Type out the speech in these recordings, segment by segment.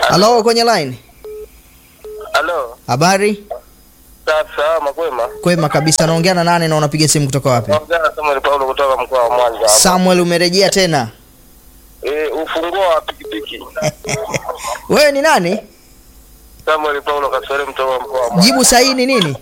Halo, kwenye line. Halo. Habari? Safi salama kwema. Kwema kabisa. Naongea na nani na unapiga simu kutoka wapi? Naongea na Samuel Paulo kutoka mkoa wa Mwanza. hapa. Samuel, umerejea tena. Eh, ufunguo wa pikipiki. Wewe ni nani? Samuel Paulo Kaswahili kutoka mkoa wa Mwanza. Jibu sahihi ni nini?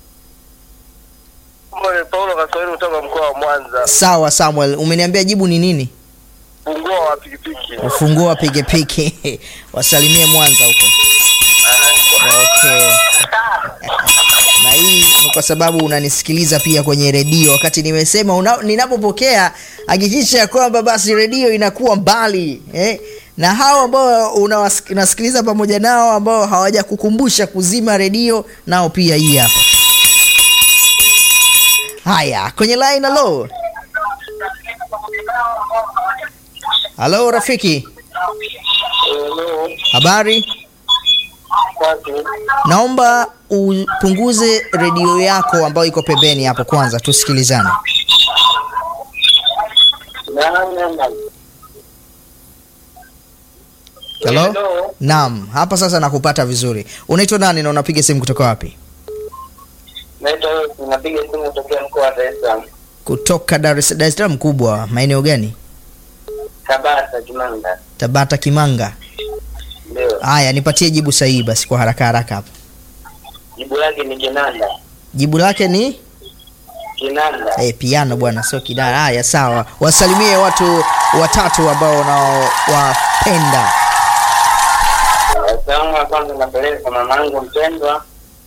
Samuel Paulo Kaswahili kutoka mkoa wa Mwanza. Sawa Samuel, umeniambia jibu ni nini? Ufunguo wa pikipiki. Ufunguo wa pikipiki. Wasalimie Mwanza huko. Okay. Na hii ni kwa sababu unanisikiliza pia kwenye redio. Wakati nimesema una- ninapopokea, hakikisha ya kwamba basi redio inakuwa mbali eh? na hao ambao unawas- unasikiliza pamoja nao ambao hawajakukumbusha kuzima redio, nao pia hii hapa. Haya, kwenye line. Halo, halo rafiki, Hello. habari? Safi. Naomba upunguze redio yako ambayo iko pembeni hapo kwanza, tusikilizane. Hello? Hello. Naam, hapa sasa nakupata vizuri. Unaitwa nani na unapiga simu kutoka wapi? Naitwa Yosi, napiga simu kutokea mkoa wa Dar es Salaam. Kutoka Dar es Dar es Salaam kubwa, maeneo gani? Tabata Kimanga. Tabata Kimanga. Ndio. Haya, nipatie jibu sahihi basi kwa haraka haraka hapa. Jibu lake ni kinanda. Jibu lake ni Kinanda. eh, piano bwana, sio kidara. Haya, sawa. Wasalimie watu watatu ambao unaowapenda. Salamu ya kwanza napeleka kwa mamangu mpendwa.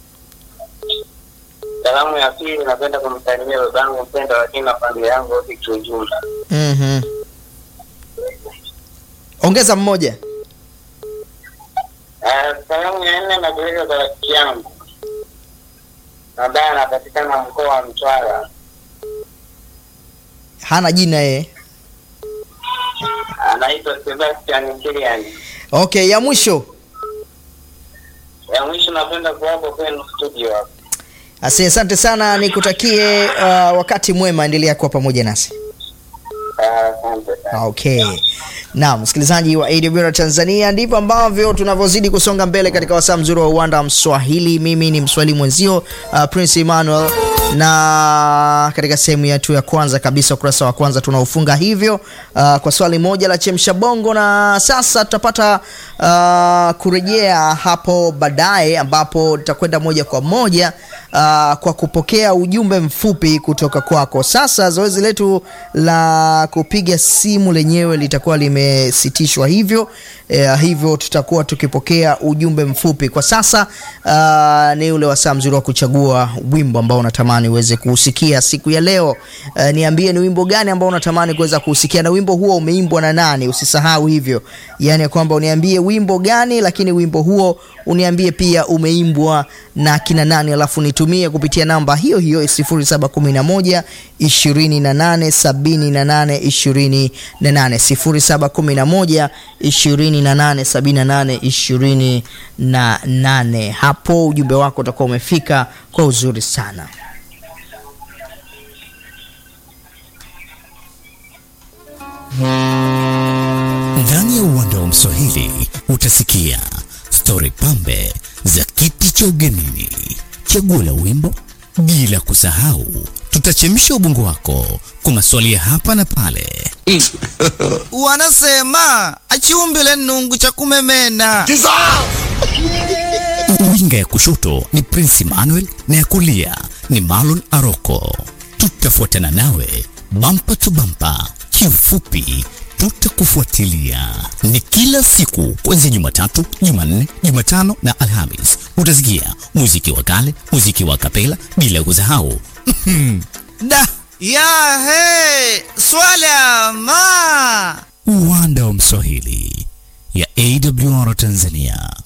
Salamu ya pili napenda kumsalimia babangu mpendwa, lakini na familia yangu yote kiujumla. Mhm. Ongeza mmoja. Ah, Salamu ya nne napeleka kwa rafiki yangu ambaye anapatikana mkoa wa Mtwara, Hana jina yeye. anaitwa Sebastian Kilian. Okay, ya mwisho. Ya mwisho napenda kuwapa kwenu studio hapa. Asi, asante sana, nikutakie uh, wakati mwema, endelea kuwa pamoja nasi. Ah, Asante sana. Okay. Naam, msikilizaji wa AWR Tanzania, ndivyo ambavyo tunavyozidi kusonga mbele katika wasaa mzuri wa uwanda wa Mswahili. Mimi ni Mswahili mwenzio uh, Prince Emmanuel, na katika sehemu yetu ya kwanza kabisa, ukurasa wa kwanza tunaofunga hivyo uh, kwa swali moja la chemsha bongo, na sasa tutapata uh, kurejea hapo baadaye, ambapo tutakwenda moja kwa moja uh, kwa kupokea ujumbe mfupi kutoka kwako. Sasa zoezi letu la kupiga simu lenyewe litakuwa limesitishwa hivyo eh, hivyo tutakuwa tukipokea ujumbe mfupi kwa sasa. Uh, ni ule wasaa mzuri wa kuchagua wimbo ambao unatamani uweze kuusikia siku ya leo. Uh, niambie ni wimbo gani ambao unatamani kuweza kuusikia na wimbo huo umeimbwa na nani? Usisahau hivyo, yaani ya kwamba uniambie wimbo gani, lakini wimbo huo uniambie pia umeimbwa na kina nani, alafu nitumie kupitia namba hiyo hiyo 0711 28 78 28 0711 28 78 28. Hapo ujumbe wako utakuwa umefika kwa uzuri sana. Ndani ya uwanda wa Mswahili utasikia stori pambe za kiti cha ugenini, chaguo la wimbo, bila kusahau tutachemsha ubongo wako kwa maswali ya hapa na pale. wanasema achiumbile nungu cha kumemena Winga ya kushoto ni Prince Emmanuel na ya kulia ni Marlon Aroko. Tutafuatana nawe bampa tu bampa, kiufupi tutakufuatilia. Ni kila siku kuanzia Jumatatu, Jumanne, Jumatano na Alhamis. Utasikia muziki wa kale, muziki wa kapela, bila kusahau da ya he swala ma uwanda wa Mswahili ya AWR Tanzania.